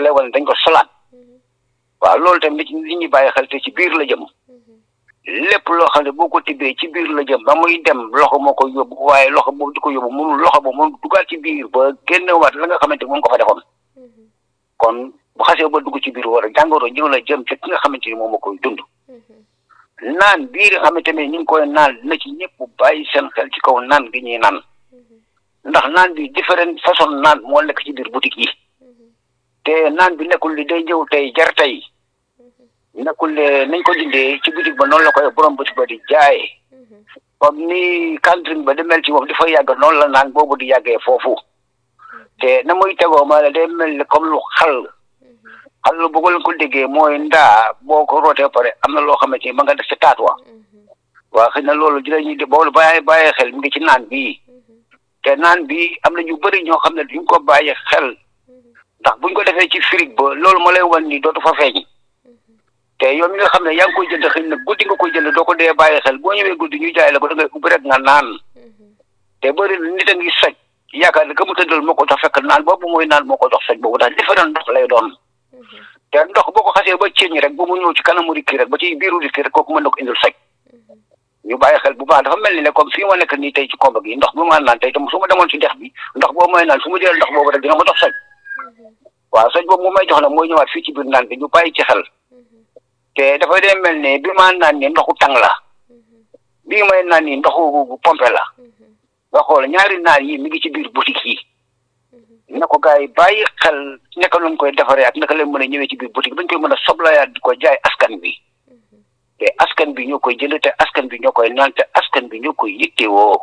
lay wane dañ ko solaat waaw loolu tamit li ñuy bàyyi xel te ci biir la jëm lépp loo xam ne boo ko tibbee ci biir la jëm ba muy dem loxo moo ko yóbbu waaye loxo boobu di ko yóbbu mënul loxo boobu mënul dugaat ci biir ba génn waat la nga xamante moom ko fa defoon kon bu xasee ba dugg ci biir war a jàngoro ñëw la jëm ci ki nga xamante ni moom moo koy dund naan bii nga xamante ne ñu ngi koy naan na ci ñëpp bàyyi seen xel ci kaw naan gi ñuy naan ndax naan bi différent façon naan moo nekk ci biir boutique yi te naan bi nekkul li day ñëw tey jar tey nekkul ne nañ ko jëndee ci boutique ba noonu la koy borom boutique ba di jaay comme ni cantine ba di mel ci moom dafa yàgg noonu la naan boobu di yàggee foofu te na muy tegoo ma la day mel ni comme lu xal xal lu bëgg leen ko déggee mooy ndaa boo ko rootee pare am na loo xamante ni ma nga def ci taat wa waa xëy na loolu dinañuy de boo bàyyi bàyyi xel mi ngi ci naan bii te naan bi am na ñu bëri ñoo xam ne duñ ko bàyyi xel ndax buñ ko defee ci frigo ba loolu ma lay wan ni dootu fa feeñ te yow mi nga xam ne yaa ngi koy jënd xëy na guddi nga koy jënd doo ko dee bàyyi xel boo ñëwee guddi ñu jaay la ko da ngay ubbi rek nga naan te bëri na nit a ngi soj yaakaar ne que mu tëddal moo ko jox fekk naan boobu mooy naan moo ko jox soj boobu ndax différent ndox lay doon te ndox boo ko xasee ba ceeñ rek ba mu ñëw ci kanamu rikki rek ba ci biiru rikki rek kooku mën na ko indil soj ñu bàyyi xel bu baax dafa mel ni ne comme fii ma nekk nii tey ci komba gi ndox bi ma naan tey tam su ma demoon ci dex bi ndox boobu mooy naan su ma jëlee ndox boobu rek dina ma jox soj waaw soj boobu mu may jox nag mooy ñëwaat fii ci biir naan bi ñu bàyyi ci xel te dafay dee mel ne bi ma naan ni ndoxu tàng la bii may naan ni ndoxu pompe la nga xool ñaari naan yi mi ngi ci biir boutique yi na ko gars yi bàyyi xel naka lañ koy defaree ak naka lañ mën a ñëwee ci biir boutique bañ koy mën a soblayaat di ko jaay askan bi te askan bi ñoo koy jënd te askan bi ñoo koy naan te askan bi ñoo koy yittewoo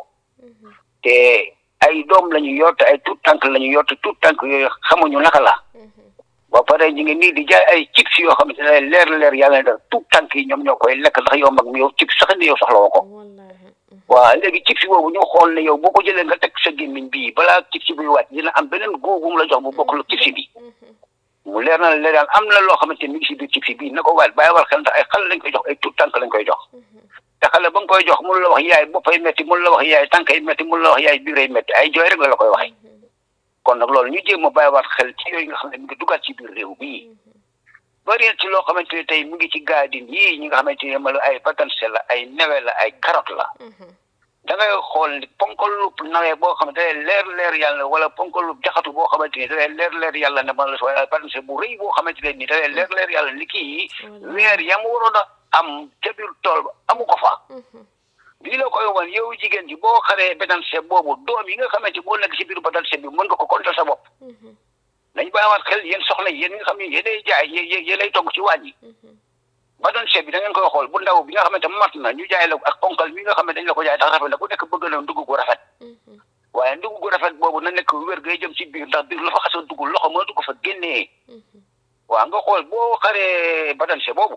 te ay doom la ñu yor te ay tuut tànk la ñu yor te tuut tànk yooyu xamuñu naka la ba pare ñu ngi nii di jaay ay chips yoo xamante ne leer leer yàlla na tuut tànk yi ñoom ñoo koy lekk ndax yow mag mi yow chips sax ni yow soxla woo ko waaw léegi chips boobu ñu xool ne yow boo ko jëlee nga teg sa gémmiñ bii balaa chips buy wàcc dina am beneen góob bu mu la jox bu bokkul ak chips bi mu leer na leer daal am na loo xamante ni mi ngi si biir chips bii na ko waat bàyyi war xel ndax ay xale lañ koy jox ay tuut tànk lañ koy jox te xale ba nga koy jox mun la wax yaay boppay metti mun la wax yaay tànkay metti mun la wax yaay biiray metti ay jooy rek la la koy waxee kon nag loolu ñu jéem a bàyyiwaat xel ci yooyu nga xam ne mi ngi dugaat ci biir réew bii bari ci loo xamante ne tey mu ngi ci gaadin yii ñi nga xamante ne ma ay batanse la ay newe la ay carotte la da ngay xool ni ponkalub nawee boo xam ne day leer leer yàlla wala ponkalub jaxatu boo xamante ni day leer leer yàlla ne man la wala batanse bu rëy boo xamante ne ni day leer leer yàlla ni kii weer yam waroon a am ca biir tool ba amu ko fa lii la koy wan yow jigéen ji boo xaree batanse boobu doom yi nga xamante boo nekk ci biir batanse bi mën nga ko kontal sa bopp nañ bàyyiwaat xel yéen soxna yéen nga xam ne yéenay jaay yéenay togg ci waañ yi batanse bi da ngeen koy xool bu ndaw bi nga xamante mat na ñu jaay la ak ponkal mi nga xam ne dañ la ko jaay tax rafet la ku nekk bëgg na ndugg gu rafet waaye ndugg gu rafet boobu na nekk wér gay jëm ci biir ndax biir la fa xas a dugg loxo mën a dugg fa génnee waaw nga xool boo xaree batanse boobu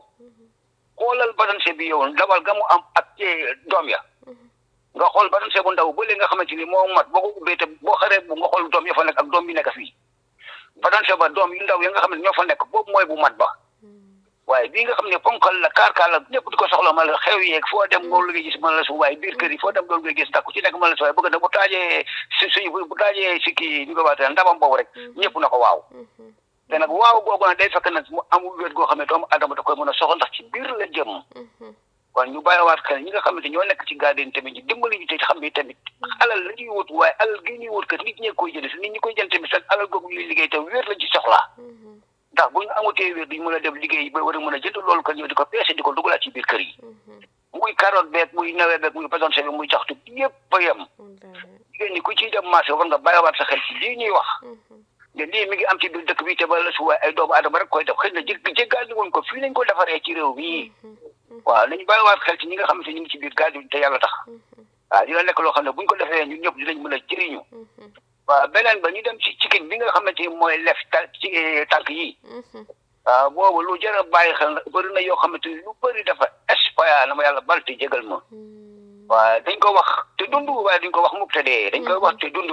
xoolal batanse bi yow ndawal ga mu am ak doom ya nga xool batanse bu ndaw ba léegi nga xamante ni moo mat boo ko ubbee te boo xaree bu nga xool doom ya fa nekk ak doom bi nekk fii batanse ba doom yu ndaw ya nga xam ne ñoo fa nekk boobu mooy bu mat ba waaye bii nga xam ne ponkal la kaar-kaar la ñëpp di ko soxla ma la xew yeeg foo dem loolu ngay gis man la su waaye biir kër yi foo dem loolu ngay gis ndax ku ci nekk man la su waaye bëgg na bu taajee si suñu bu taajee si kii ñu ko waxee ndabam boobu rek ñëpp na ko waaw te nag waaw googu nag day fekk nag mu amul wéet goo xam ne doomu adama da koy mën a soxla ndax ci biir la jëm kon ñu bàyyiwaat xel ñi nga xamante ñoo nekk ci garden tamit ñu dimbali ñu te xam ne tamit alal la ñuy wut waaye alal gi ñuy wut kat nit ñee koy jënd si nit ñi koy jënd tamit seen alal googu ñuy liggéey te wéer lañ ci soxla ndax bu ñu amutee wér duñ mën a dem liggéey ba war a mën a jënd loolu kan ñëw di ko peese di ko dugalaat ci biir kër yi muy carotte beeg muy nawe beeg muy batonse bi muy jaxtu yëpp ba yem jigéen ñi ku ciy dem marché war nga bàyyiwaat sa xel ci lii ñuy wax ne lii mi ngi am ci biir dëkk bi te ba la su waay ay doomu adama rek koy def xëy na jég jéggaani woon ko fii lañ ko defaree ci réew mi waaw nañu bàyyiwaat xel ci ñi nga xamante ñu ngi ci biir gaal bi te yàlla tax waaw dina nekk loo xam ne buñ ko defee ñun ñëpp dinañ mën a jëriñu waaw beneen ba ñu dem ci cikin bi nga xamante ni mooy lef ci tànk yi waaw boobu lu jar a bàyyi xel na bëri na yoo xamante ni lu bëri dafa espaya na ma yàlla bal te jégal ma waaw dañ ko wax te dund waaye dañ ko wax mukk te dee dañ koy wax te dund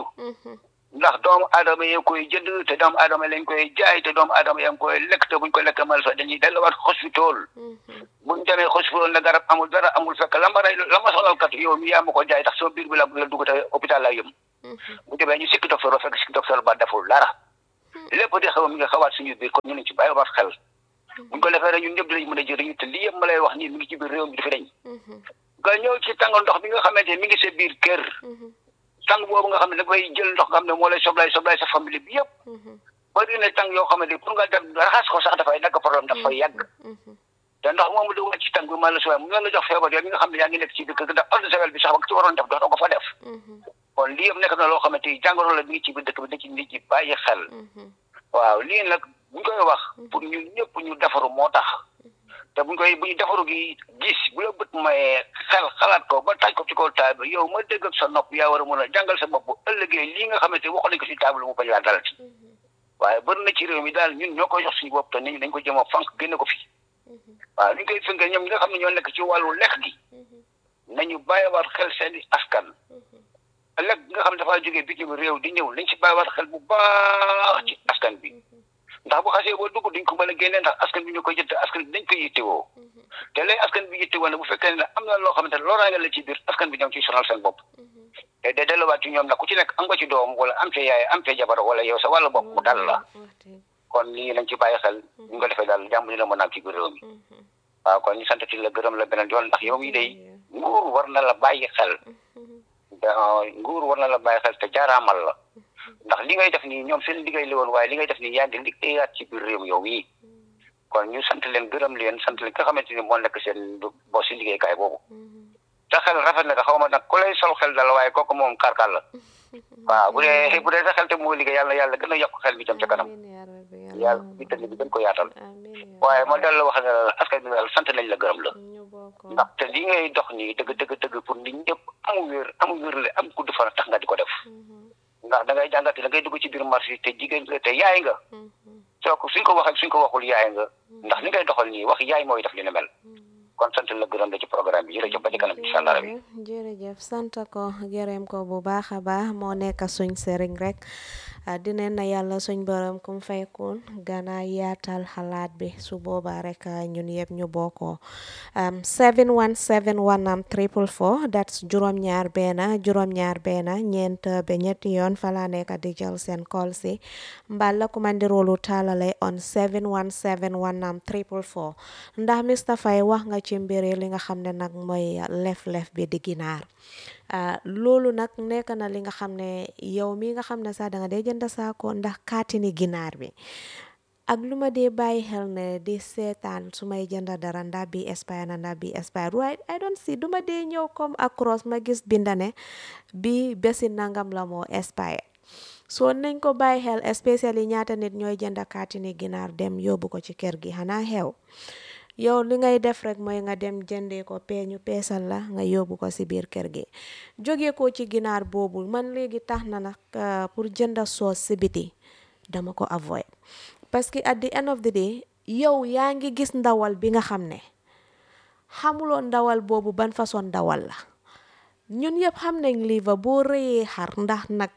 ndax doomu aadama yi koy jënd te doomu aadama lañ koy jaay te doomu aadama yaa ngi koy lekk te buñ ko lekk mal sax dañuy delluwaat hospital buñ demee hospital na garab amul dara amul fekk la ma rey la ma sonal kat yow mi yaa ma ko jaay tax sama biir bi la la dugg te hôpital laa yëm bu demee ñu sikki docteur fekk sikki docteur ba deful dara lépp di xaw mi nga xawaat suñu biir kon ñu nañ ci bàyyi waat xel buñ ko defee rek ñun ñëpp dinañ mën a jëriñu te lii yëpp ma lay wax nii mi ngi ci biir réew mi dafa dañ nga ñëw ci tàngal ndox bi nga xamante mi ngi sa biir kër tàng boobu nga xam ne dafay jël ndox nga xam ne moo lay soblay soblay sa famille bi yëpp bari na tàng yoo xamante pour nga dem raxas ko sax dafay nekk problème dafay yàgg te ndox moomu di wàcc ci tàng bi man la suwaay mu la jox feebar yooyu nga xam ne yaa ngi nekk ci biir kër ndax eau de javel bi sax ba ci waroon def doo ko fa def kon lii yëpp nekk na loo xamante ni jàngoro la mi ngi ci biir dëkk bi da ci nit ñi bàyyi xel waaw lii nag buñ koy wax pour ñun ñëpp ñu defaru moo tax te buñ koy bu ñu defaru gi gis bu la bët mayee xel xalaat ko ba taaj ko ci kaw taabal yow ma dégg ak sa nopp yaa war a mën a jàngal sa bopp bu ëllëgee lii nga xamante waxoon nañ ko ci taabal mu bañ laa dalati waaye bëri na ci réew mi daal ñun ñoo koy jox suñu bopp te nit ñi dañ ko jëm a fànk génne ko fi waaw li ñu koy fënkee ñoom ñi nga xam ne ñoo nekk ci wàllu lekk gi nañu bàyyiwaat xel seen i askan lekk gi nga xam ne dafaa jógee bitim réew di ñëw nañ ci bàyyiwaat xel bu baax ci askan bi ndax bu xasee boo dugg duñ ko mën a génnee ndax askan bi ñu koy jënd askan bi dañ koy yittewoo te léegi askan bi yittewoo ne bu fekkee ne am na loo xamante ne loraange la ci biir askan bi ñoom ciy sonal seen bopp te day delluwaat ci ñoom nag ku ci nekk am nga ci doom wala am fee yaay am fee jabar wala yow sa wàllu bopp mu dal la kon lii nañ ci bàyyi xel ñu ko defee daal jàmm dina mën a am ci biir réew mi waaw kon ñu sant ci la gërëm la beneen yoon ndax yow mii day nguur war na la bàyyi xel nguur war na la bàyyi xel te jaaraamal la ndax li ngay def nii ñoom seen liggéey la woon waaye li ngay def nii yaa ngi liggéeyaat ci biir réew mi yow mii kon ñu sant leen gërëm leen sant leen nga xamante ni moo nekk seen boo si liggéeykaay boobu te xel rafet na te xaw ma nag ku lay sol xel dal waaye kooku moom karkal la waaw bu dee bu dee sa xel te moo liggéey yàlla yàlla gën a yokk xel bi jëm ca kanam yàlla bi tamit bi gën ko yaatal waaye ma dal la wax ne la askan bi daal sant nañ la gërëm la ndax te li ngay dox nii dëgg dëgg dëgg pour nit ñëpp amu wér amu wér le am gudd fan tax nga di ko def ndax da ngay jàngate da ngay dugg ci biir marché te jigéen nga te yaay nga soo ko suñ ko waxee suñ ko waxul yaay nga ndax li ngay doxal nii wax yaay mooy def li ne mel kon sant la gërëm la ci programme bi jërëjëf ba ci kanam incha allah rabi jërëjëf sant ko gërëm ko bu baax a baax moo nekk suñ sëriñ rek dineen na yàlla suñ borom kum faykoon gana yaatal xalaat bi su boobaa rek ñun yëpp ñu bokkoo 717 am triple four that's juróom-ñaar benn juróom-ñaar benn ñeent ba ñetti yoon fala nekk di jël seen call si mbala kumandiroolu taalale on 717 am triple four ndax Mr Faye wax nga ci mbiri li nga xam ne nag mooy lef-lef bi di ginaar loolu nag nekk na li nga xam ne yow mi nga xam ne sax danga dee jënd saako ndax kaatini ginaar bi ak lu ma dee bàyyi xel ne di seetaan su may jënd dara ndax bi expire na ndax bi expire waaye I don't see du ma dee ñëw comme across ma gis bindane bi bési nangam la moo expire soo nañ ko bàyyi xel especially ñaata nit ñooy jënd kaatini ginaar dem yóbbu ko ci kër gi xanaa xew yow li ngay def rek mooy nga dem jëndee ko pee ñu peesal la nga yóbbu ko si biir kër gi jóge ko ci ginaar boobu man léegi tax na nag pour jënda soos si biti dama ko avoid parce que at the end of the day yow yaa ngi gis ndawal bi nga xam ne xamuloo ndawal boobu ban façon ndawal la ñun yëpp xam nañ liiva boo rëyee xar ndax nag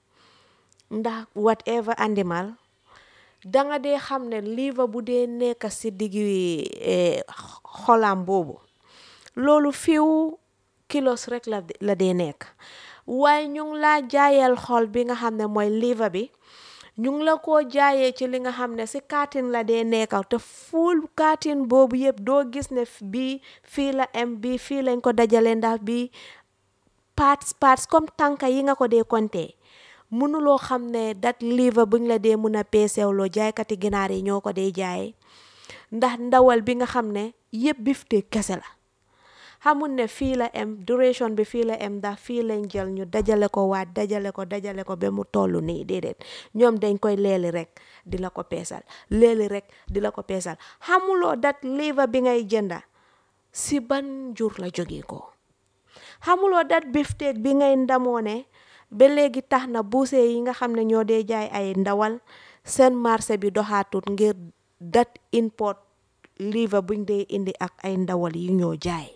ndax whatever animal danga dee xam ne liiva bu dee nekk si diggi xolam boobu loolu fiw kilos rek la la dee nekk waaye ñu ngi laa jaayal xol bi nga xam ne mooy liiva bi ñu ngi la ko jaayee ci li nga xam ne si kaatin la dee nekk te fuul kaatin boobu yëpp doo gis ne bii fii la am bii fii lañ ko dajale ndax bii parts parts comme tànka yi nga ko dee compter mënuloo xam ne dat liiva buñ la dee mun a peesewloo jaaykati ginaar yi ñoo ko dee jaay ndax ndawal bi nga xam ne yëpp bifte kese la xamul ne fii la am duration bi fii la am ndax fii lañ jël ñu dajale ko waat dajale ko dajale ko ba mu toll nii déedéet ñoom dañ koy leeli rek di la ko peesal leeli rek di la ko peesal xamuloo dat liiva bi ngay jënda si ban jur la jógee ko xamuloo dat bifteek bi ngay ndamoo ne ba léegi tax na buuse yi nga xam ne ñoo dee jaay ay ndawal seen marché bi doxaatut ngir dat import liiva buñ dee indi ak ay ndawal yi ñoo jaay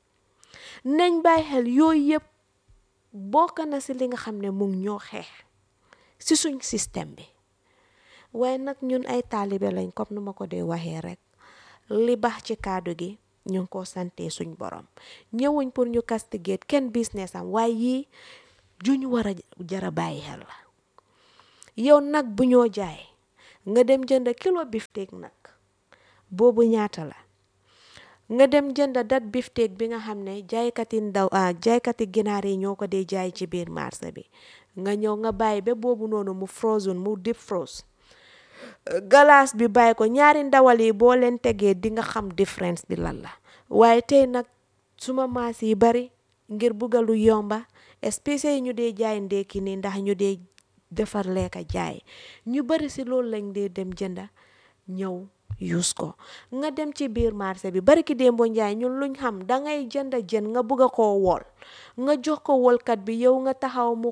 nañ bàyyi xel yooyu yëpp bokk na si li nga xam ne mu ngi ñoo xeex si suñ système bi waaye nag ñun ay taalibe lañ comme nu ma ko dee waxee rek li baax ci kaddu gi ñu ngi ko sante suñ borom ñëwuñ pour ñu castigate kenn business am waaye yii juñ war a jara bàyyi xel la yow nag bu ñoo jaay nga dem jënd kilo bifteek nag boobu ñaata la nga dem jënd dat bifteek bi nga xam ne jaaykati ndaw ah jaaykati ginaar yi ñoo ko dee jaay ci biir marché bi nga ñëw nga bàyyi ba boobu noonu mu frozen mu deep froze galaas bi bàyyi ko ñaari ndawal yi boo leen tegee di nga xam différence bi lan la waaye tey nag suma maas yi bari ngir buggalu yomba espèces yi ñu dee jaay ndekki nii ndax ñu dee defar lekka jaay ñu bari si loolu lañ dee dem jënda ñëw use ko nga dem ci biir marché bi bari ki démbo njaay ñun luñ xam dangay jënda jën nga bugga koo wol nga jox ko wolkat bi yow nga taxaw mu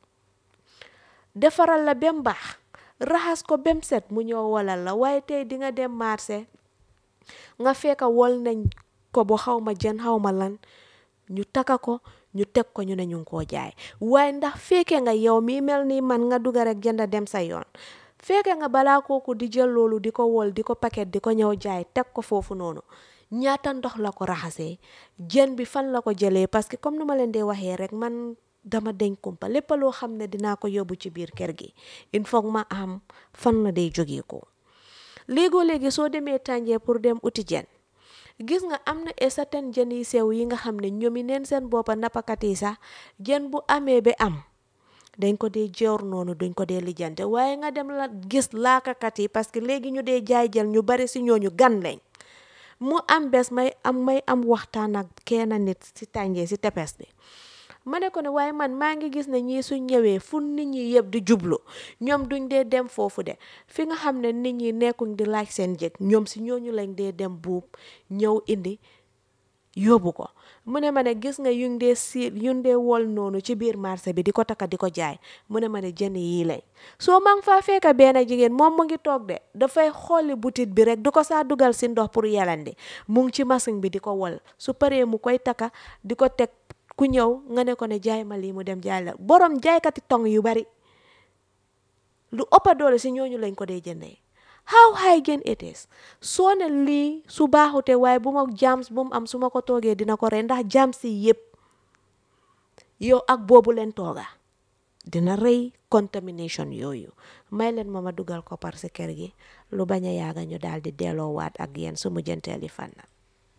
defaral la bem baax raxas ko bem set mu ñëw wolal la waaye tey di nga dem marché nga fekka wol nañ ko bu xaw ma jën xaw ma lan ñu taka ko ñu teg ko ñu ne ñu ngi koo jaay waaye ndax fekke nga yow mi mel ni man nga dugga rek jënda dem sa yoon fekke nga balaa kooku di jël loolu di ko wol di ko paquet di ko ñëw jaay teg ko foofu noonu ñaata ndox la ko raxasee jën bi fan la ko jëlee parce que comme nu ma leen dee waxee rek man dama deñ kumpa lépp loo xam ne dinaa ko yóbbu ci biir kër gi il faut ma am fan la day jógee ko léegoo léegi soo demee tànjee pour dem uti jën gis nga am na et certain jën yi sew yi nga xam ne ñoomi neen seen boppa nappakat yi sax jën bu amee ba am dañ ko dee joor noonu duñ ko dee lijjante waaye nga dem la gis laakakat yi parce que léegi ñu dee jaay jël ñu bari si ñooñu gan lañ mu am bés may am may am waxtaan ak kenn nit si tànjee si tepes bi ma ne ko ne waaye man maa ngi gis ne ñii suñ ñëwee fu nit ñi yëpp di jublu ñoom duñ dee dem foofu de fi nga xam ne nit ñi nekkuñ di laaj seen jëg ñoom si ñooñu lañ dee dem buub ñëw indi yóbbu ko mu ne ma ne gis nga yuñ dee si yuñ dee wol noonu ci biir marché bi di ko takka di ko jaay mu ne ma ne jën yii lañ soo ma ngi faa fekka benn jigéen moom mu ngi toog de dafay xooli butit bi rek du ko saa dugal si ndox pour yalandi mu ngi ci machine bi di ko wol su paree mu koy takka di ko teg ku ñëw nga ne ko ne jaay ma lii mu dem jaay la borom jaaykati tong yu bari lu ëppa doole si ñooñu lañ ko dee jëndee how hygiene it is soo ne lii su baaxute waaye bu ma jams bu mu am su ma ko toogee dina ko rey ndax jams yi yëpp yow ak boobu leen tooga dina rëy contamination yooyu may leen ma ma dugal ko par si kër gi lu bañ a yaaga ñu daal di delloowaat ak yéen su mujjanteeli fan na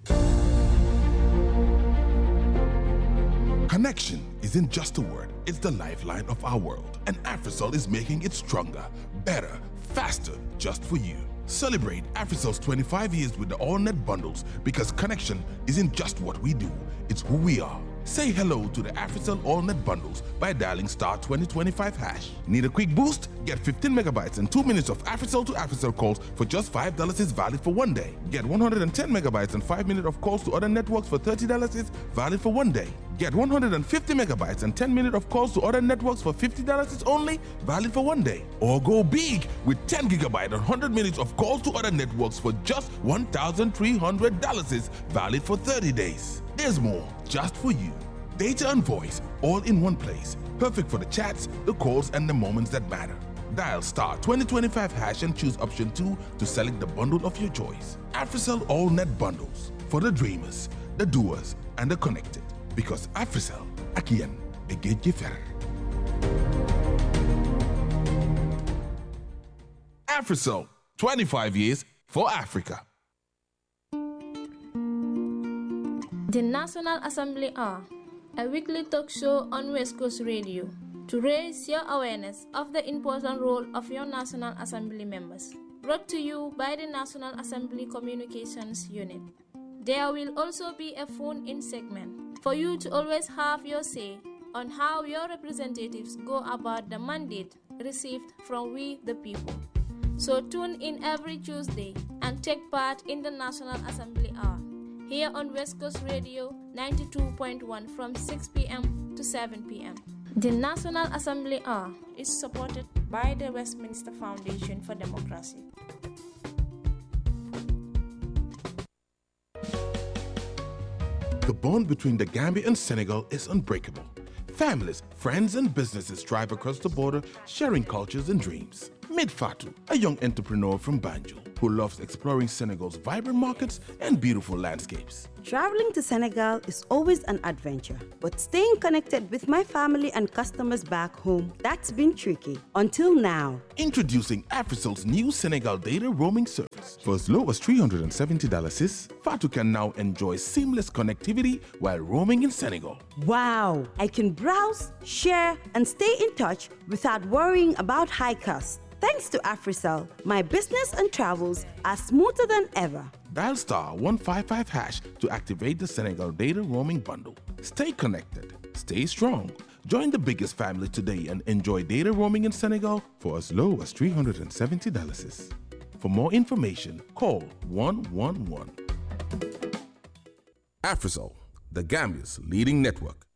Connection isn't just a word, it's the lifeline of our world. And Africell is making it stronger, better, faster, just for you. Celebrate Africell's 25 years with the AllNet bundles because connection isn't just what we do, it's who we are. Say hello to the Africell AllNet bundles by dialing star 2025 hash. Need a quick boost? Get 15 megabytes and 2 minutes of Africell to Africell calls for just $5 is valid for one day. Get 110 megabytes and 5 minutes of calls to other networks for $30 is valid for one day. Get 150 megabytes and 10 minutes of calls to other networks for $50 is only valid for one day. Or go big with 10 gigabyte and 100 minutes of calls to other networks for just $1,300 is valid for 30 days. There's more just for you. Data and voice all in one place. Perfect for the chats, the calls, and the moments that matter. Dial star 2025 hash and choose option 2 to select the bundle of your choice. Africell All Net Bundles for the dreamers, the doers, and the connected. Because Africell, Akian, Egejifer. Africell, 25 years for Africa. The National Assembly are a weekly talk show on West Coast Radio to raise your awareness of the important role of your National Assembly members. Brought to you by the National Assembly Communications Unit. There will also be a phone in segment for you to always have your say on how your representatives go about the mandate received from we the people. So tune in every Tuesday and take part in the National Assembly Hour here on West Coast Radio 92.1 from 6 p.m. to 7 p.m. The National Assembly Hour is supported by the Westminster Foundation for Democracy. The bond between the Gambia and Senegal is unbreakable. Families, friends, and businesses drive across the border, sharing cultures and dreams. Meet Fatou, a young entrepreneur from Banjul who loves exploring Senegal's vibrant markets and beautiful landscapes. Traveling to Senegal is always an adventure, but staying connected with my family and customers back home, that's been tricky. Until now. Introducing Africel's new Senegal data roaming service. For as low as $370 sis, Fatu can now enjoy seamless connectivity while roaming in Senegal. Wow! I can browse, share, and stay in touch without worrying about high costs. Thanks to Africell, my business and travels are smoother than ever. Dial star 155 hash to activate the Senegal data roaming bundle. Stay connected, stay strong. Join the biggest family today and enjoy data roaming in Senegal for as low as $370. sis. For more information, call 111. Africell, the Gambia's leading network.